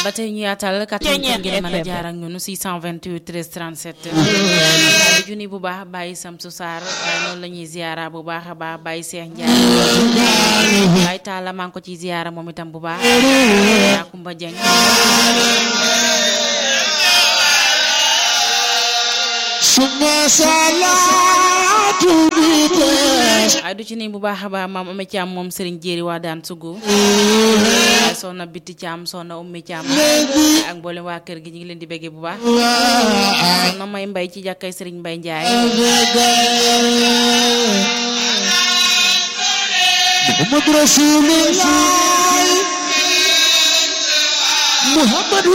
ba tey ñu yaatal 88 ngeen mën a jaar ak ñun 628 13 37 di junni bu baax bàyyi Samsu Saar waaye noonu la ñuy ziara bu baax a baax bàyyi Seex Njaay bàyyi Taala maa ngi ko ci ziara moom itam bu baax yaa Kumba Jeng suma salaatu bi tees ay du ci nii bu baax a baax maam Ame Caam moom Serigne Jéeri waa daan sugu waaye soxna Bitti Caam soxna Ummi Caam ak mboolem waa kër gi ñu ngi leen di béggee bu baax soxna May Mbay ci jàkkay Serigne Mbay Njaay Muhammad Rasulullah Muhammad